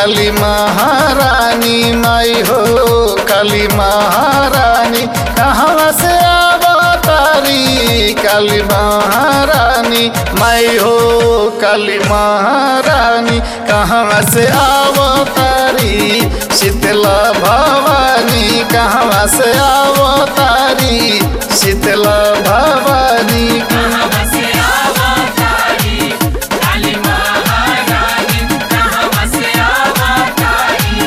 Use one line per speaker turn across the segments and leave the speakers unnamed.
काली महारानी माई हो काली महारानी कहाँ से अवतारी काली महारानी माई हो काली महारानी कहाँ से अवतारी शीतला भवानी कहाँ से अवतारी शीतला भवानी
कहाँ से अवतारी काली महारानी कहाँ से अवतारी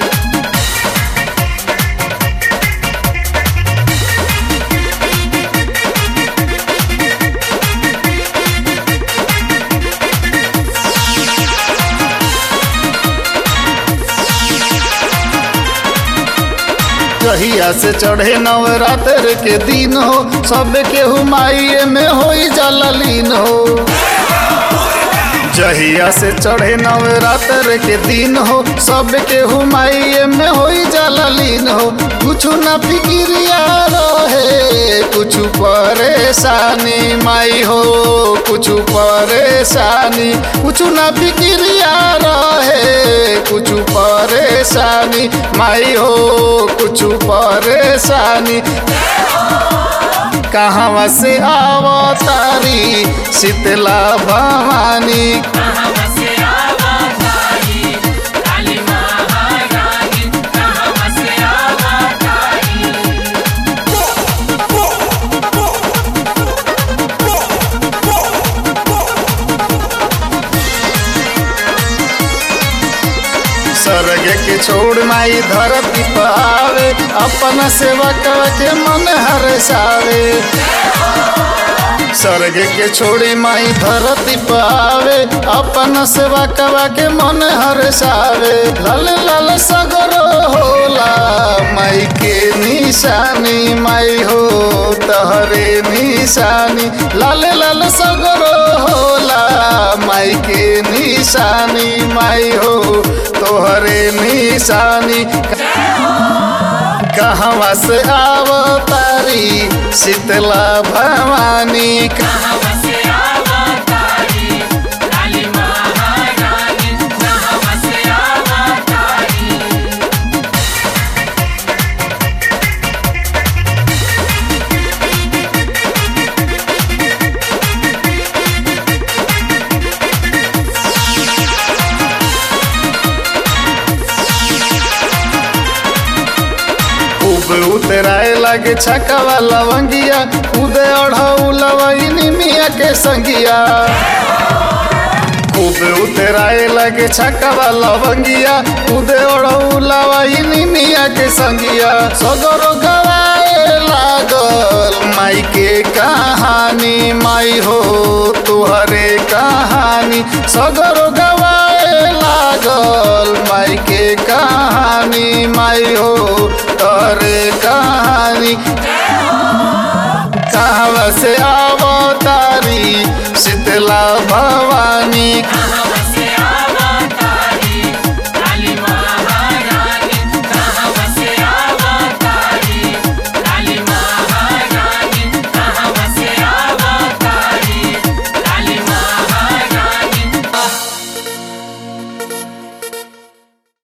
कहिया से चढ़े नवरात्र के दिन हो सब के हुमाइये में होई जललीन हो जहिया से चढ़े नवरात्र के दिन हो सब के हुमाइये में होई जललीन हो कुछ न फिक्रिया रहे कुछ परेशानी माई हो कुछ परेशानी कुछ न फिक्रिया रहे कुछ परेशानी माई हो कुछ परेशानी कहाँ से अवतारी शीतला भवानी
कहाँ से अवतारी काली महारानी कहाँ से अवतारी
स्वर्ग के छोड़ माई धरती पावे अपन सेवक के मन हरसावे स्वर्ग के छोड़ी माई धरती पावे अपन सेवक के मन हरसावे लाल लाल सगरो होला माई के निशानी माई हो तहरे निशानी लाल लाल सगरो होला माई के निशानी माई हो तोहरे निशानी कहवा से अवतारी शीतला भवानी
कहाँ से अवतारी काली महारानी कहाँ से अवतारी
खूब उतराए लगे छकवा लवंगिया उदय अढ़ौलवनी मिया के संगिया खूब उतराए लगे छकवा लवंगिया उदय अढ़ौलवनी मिया के संगिया सगरो गवाए लागल माई के कहानी माई हो तुहरे कहानी सगरो गवाए लागल माई के कहानी माई हो तोरे कहानी कहवा से अवतारी शीतला भवानी
कहाँ